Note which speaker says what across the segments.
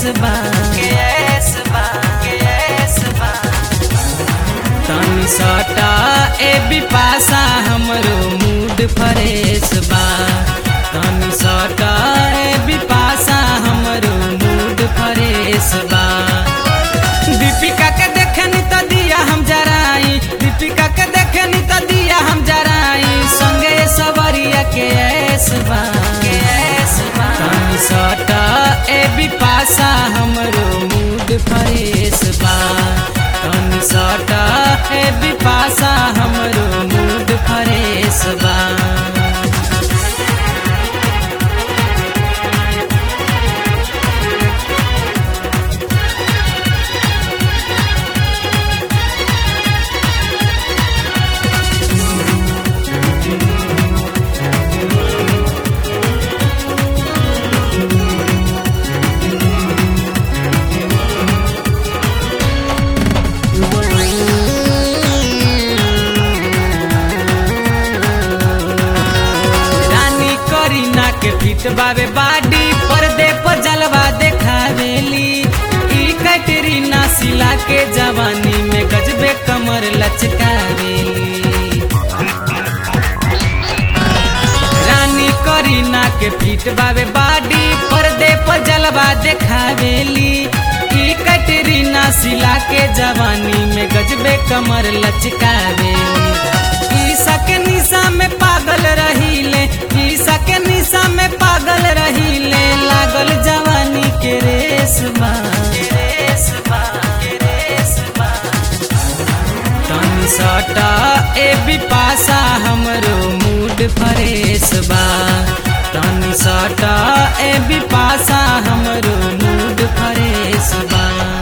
Speaker 1: बा के ऐस बा के ऐस बा तनी सटा ए बिपासा हमरो मूड फ्रेश बा तनी सटा ए बिपासा हमरो मूड फ्रेश बा दीपिका के देखनी त दिया हम जराई दीपिका के देखनी त दिया हम जराई संगे सवरिया के ऐस बा के ऐस बा तनी सटा ए बिपासा हमरो मूड फ्रेश बा तनी सटा ए बिपासा हमरो मूड फ्रेश बा रानी करीना के फिट बावे बाडी पर्दे पर जलवा देखावेली ई कैटरीना सिला के जवानी में गजबे कमर लचकावेली रानी करीना के फिट बावे बाडी पर्दे पर जलवा देखावेली ई कैटरीना सिला के जवानी में गजबे कमर लचकावेली ईसा के निशा में पागल रहीले ईसा के निशा में पागल रहीले लागल जवानी के रेस बा के रेस बा के रेस बा तनी सटा ए बिपासा हमरो मूड फ्रेश बा तनी सटा ए बिपासा हमरो मूड फ्रेश बा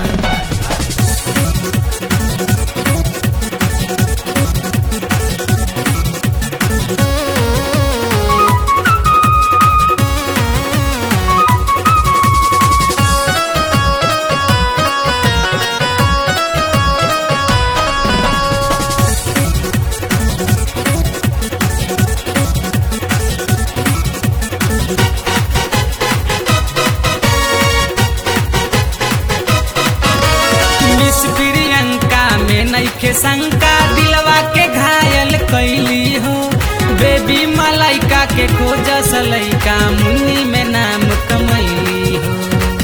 Speaker 1: मिस प्रियंका में नईखे शंका दिलवा के घायल कैली हो बेबी मलाइका के खोज सलैका मुन्नी में नाम कमैली हो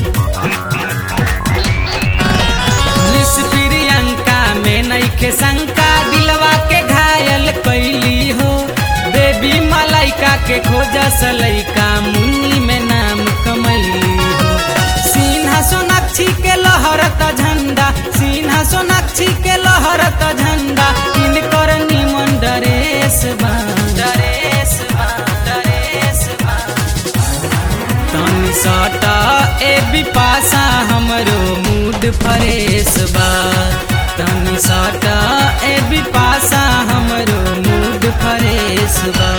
Speaker 1: मिस प्रियंका में नईखे शंका दिलवा के घायल कैली हो बेबी मलाइका के खोज सलैका मुन्नी में नाम कमैली हो सिन्हा सोनाक्षी के लहरत झंडा सिन्हा सोनाक्षी के लहरत झंडा इनकर निमन डरेस बा डरेस बा डरेस बा तनी सटा ए बिपासा हमरो मूड फ्रेश बा तनी सटा ए बिपासा हमरो मूड फ्रेश बा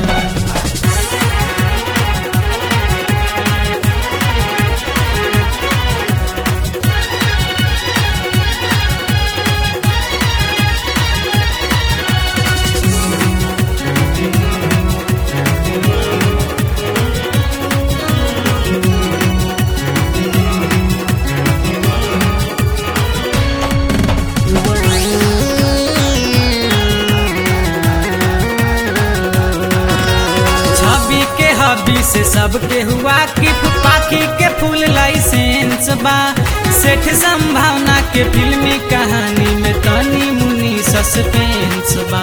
Speaker 1: छवि के हबी से सबके हुआ कि पाखी के फूल लाइसेंस बा सेठ संभावना के फिल्मी कहानी में तनी मुनी सस्पेंस बा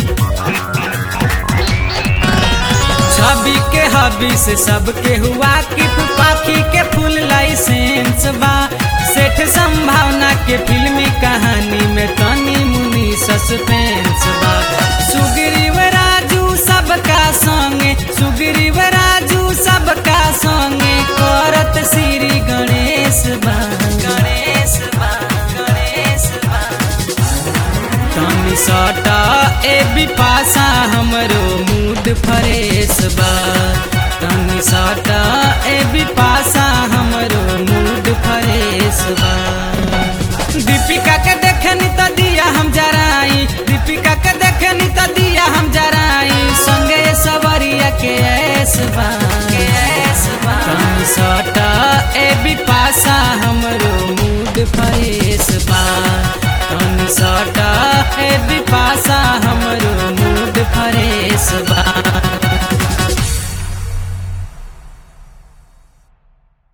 Speaker 1: छवि के हबी से सबके हुआ कि पाखी के फूल लाइसेंस बा सेठ संभावना के फिल्मी कहानी में तनी मुनी सस्पेंस बा सुग्रीव राजू सबका संगे सुग्रीव राजू सबका संगे करत श्री गणेश बा गणेश बा गणेश बा तनी सटा ए बिपासा हमरो मूड फ्रेश बा तनी सटा ए बिपासा हमरो मूड फ्रेश बा दीपिका के देखनी त दिया हम जराई दीपिका के देखनी त दिया हम जराई संगे सवरिया के ऐस बा के ऐस बा तनी सटा ए बिपासा नशा हम